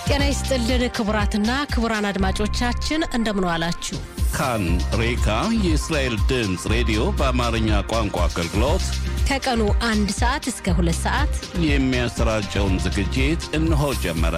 ጤና ይስጥልን ክቡራትና ክቡራን አድማጮቻችን እንደምን ዋላችሁ። ካን ሬካ የእስራኤል ድምፅ ሬዲዮ በአማርኛ ቋንቋ አገልግሎት ከቀኑ አንድ ሰዓት እስከ ሁለት ሰዓት የሚያሰራጨውን ዝግጅት እነሆ ጀመረ።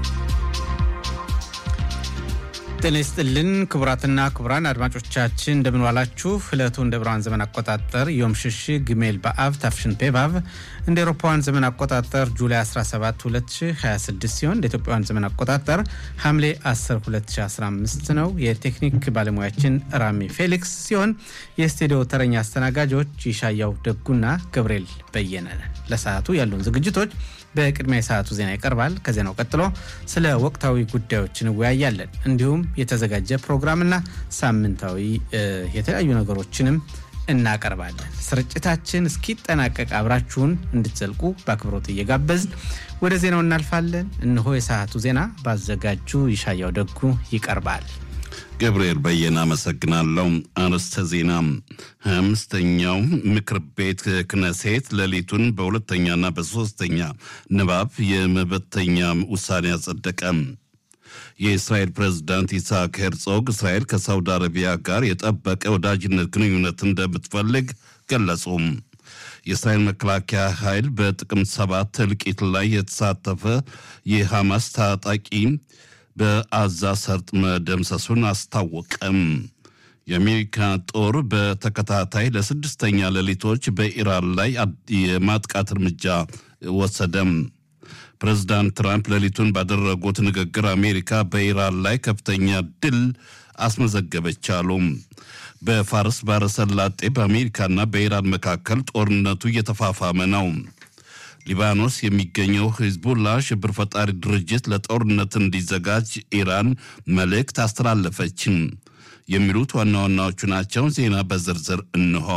ጤና ይስጥልን ክቡራትና ክቡራን አድማጮቻችን እንደምንዋላችሁ። ዕለቱ እንደ ብርሃን ዘመን አቆጣጠር ዮም ሽሽ ግሜል በአብ ታፍሽን ፔቫቭ እንደ ኤሮፓውያን ዘመን አቆጣጠር ጁላይ 17 2026 ሲሆን እንደ ኢትዮጵያውያን ዘመን አቆጣጠር ሐምሌ 10 2015 ነው። የቴክኒክ ባለሙያችን ራሚ ፌሊክስ ሲሆን የስቱዲዮ ተረኛ አስተናጋጆች ይሻያው ደጉና ገብርኤል በየነ። ለሰዓቱ ያሉን ዝግጅቶች በቅድሚያ የሰዓቱ ዜና ይቀርባል። ከዜናው ቀጥሎ ስለ ወቅታዊ ጉዳዮች እንወያያለን። እንዲሁም የተዘጋጀ ፕሮግራምና ሳምንታዊ የተለያዩ ነገሮችንም እናቀርባለን። ስርጭታችን እስኪጠናቀቅ አብራችሁን እንድትዘልቁ በአክብሮት እየጋበዝን ወደ ዜናው እናልፋለን። እነሆ የሰዓቱ ዜና ባዘጋጁ ይሻያው ደጉ ይቀርባል። ገብርኤል በየነ አመሰግናለሁ። አርዕስተ ዜና ሀያ አምስተኛው ምክር ቤት ክነሴት ሌሊቱን በሁለተኛና በሶስተኛ ንባብ የመበተኛ ውሳኔ አጸደቀ። የእስራኤል ፕሬዝዳንት ኢስሐቅ ሄርጾግ እስራኤል ከሳውዲ አረቢያ ጋር የጠበቀ ወዳጅነት ግንኙነት እንደምትፈልግ ገለጹ። የእስራኤል መከላከያ ኃይል በጥቅምት ሰባት እልቂት ላይ የተሳተፈ የሐማስ ታጣቂ በአዛ ሰርጥ መደምሰሱን አስታወቀም። የአሜሪካ ጦር በተከታታይ ለስድስተኛ ሌሊቶች በኢራን ላይ የማጥቃት እርምጃ ወሰደም። ፕሬዚዳንት ትራምፕ ሌሊቱን ባደረጉት ንግግር አሜሪካ በኢራን ላይ ከፍተኛ ድል አስመዘገበች አሉ። በፋርስ ባሕረ ሰላጤ በአሜሪካና በኢራን መካከል ጦርነቱ እየተፋፋመ ነው። ሊባኖስ የሚገኘው ሂዝቡላ ሽብር ፈጣሪ ድርጅት ለጦርነት እንዲዘጋጅ ኢራን መልእክት አስተላለፈች። የሚሉት ዋና ዋናዎቹ ናቸው። ዜና በዝርዝር እንሆ።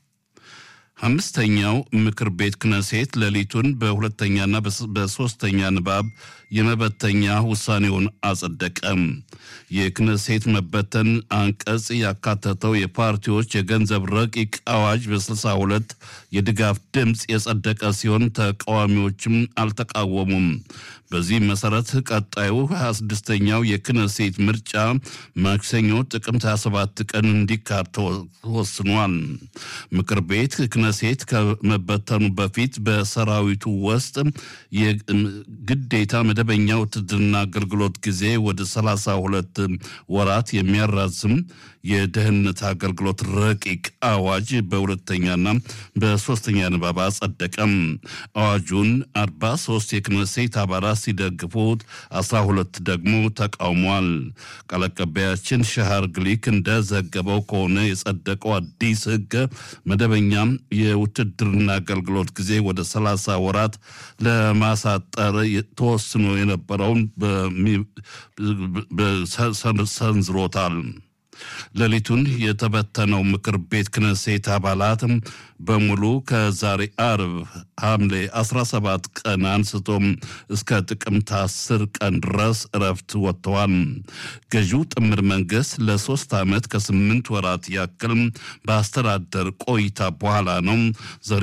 አምስተኛው ምክር ቤት ክነሴት ሌሊቱን በሁለተኛና በሶስተኛ ንባብ የመበተኛ ውሳኔውን አጸደቀም። የክነሴት መበተን አንቀጽ ያካተተው የፓርቲዎች የገንዘብ ረቂቅ አዋጅ በ62 የድጋፍ ድምፅ የጸደቀ ሲሆን ተቃዋሚዎችም አልተቃወሙም። በዚህ መሰረት ቀጣዩ 26ኛው የክነሴት ምርጫ ማክሰኞ ጥቅምት 27 ቀን እንዲካሄድ ተወስኗል። ምክር ቤት ክነሴት ከመበተኑ በፊት በሰራዊቱ ውስጥ የግዴታ መደበኛ ውትድርና አገልግሎት ጊዜ ወደ 32 ወራት የሚያራዝም የደህንነት አገልግሎት ረቂቅ አዋጅ በሁለተኛና በሶስተኛ ንባብ አጸደቀም። አዋጁን 43 የክነሴት አባላት ሲደግፉት 12 ደግሞ ተቃውሟል። ቃል አቀባያችን ሻሃር ግሊክ እንደዘገበው ከሆነ የጸደቀው አዲስ ሕግ መደበኛ የውትድርና አገልግሎት ጊዜ ወደ 30 ወራት ለማሳጠር ተወስኖ የነበረውን ሰንዝሮታል። ሌሊቱን የተበተነው ምክር ቤት ክነሴት አባላት በሙሉ ከዛሬ አርብ ሐምሌ 17 ቀን አንስቶም እስከ ጥቅምት 10 ቀን ድረስ እረፍት ወጥተዋል። ገዢው ጥምር መንግስት ለሶስት ዓመት ከስምንት ወራት ያክል በአስተዳደር ቆይታ በኋላ ነው ዛሬ